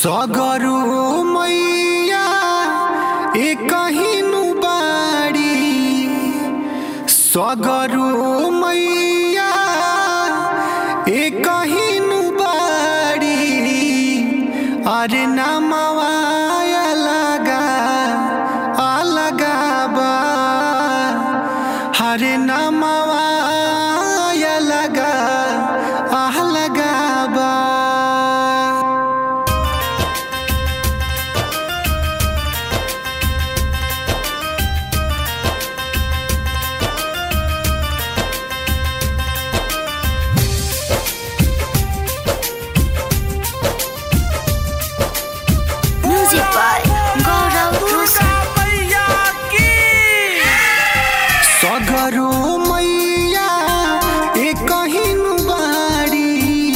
सगरु मैया ए कहिनु बाड़ी सगरु मैया ए कहिनु बाड़ी अरे नमवाया लगा अलगा बा हरे नमवाया लगा अलगा बा Music by Gaurav Rosa. सगरो मैया ए कहिनु बाड़ी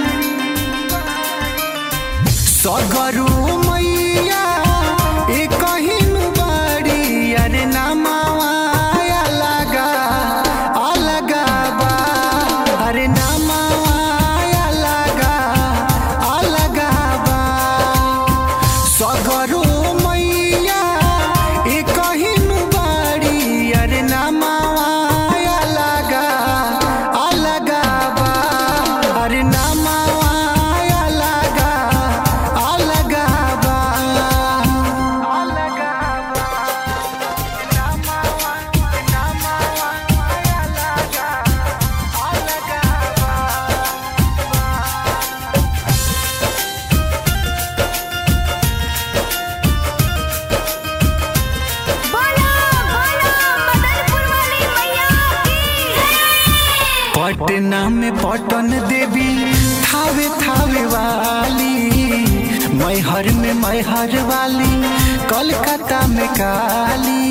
सगरो मैया ए कहिनु बाड़ी अरे नमाया लगा अलगा बा अरे नमाया लगा अलगा बा सगरो मैया ए कहिनु बाड़ी अरे नमाया लगा अलगा बा अरे नमाया लगा अलगा बा अलगा बोलो बोलो मदनपुर वाली मैया की पटना में पटन देवी थावे थावे वाली मैहर में मैहर वाली कलकत्ता में काली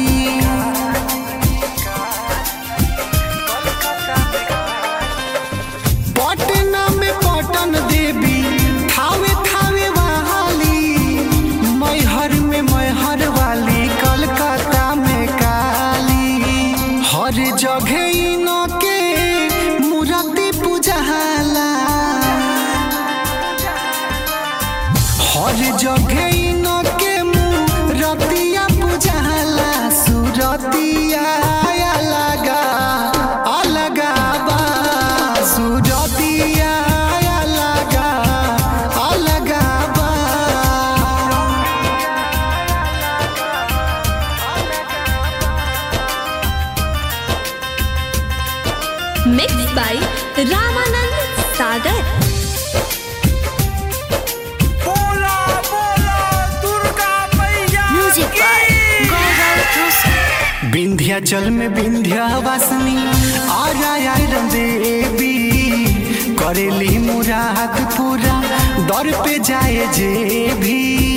पटना में पटन देवी थावे थावे वाली मैहर में मैहर वाली कलकत्ता में काली हर जगह इनके मूर्ति पूजहाला हर जगह इनके मूर्तिया पूजहाला सुरतिया लगा अलगा बा सुरतिया लगा अलगा बा mixed by Ramanand Sagar. Music by Gaurav Rosa. Vindhyachal में विंध्यावासिनी आया आयरन देवी करेली मुराद पूरा दर पे जाए जे भी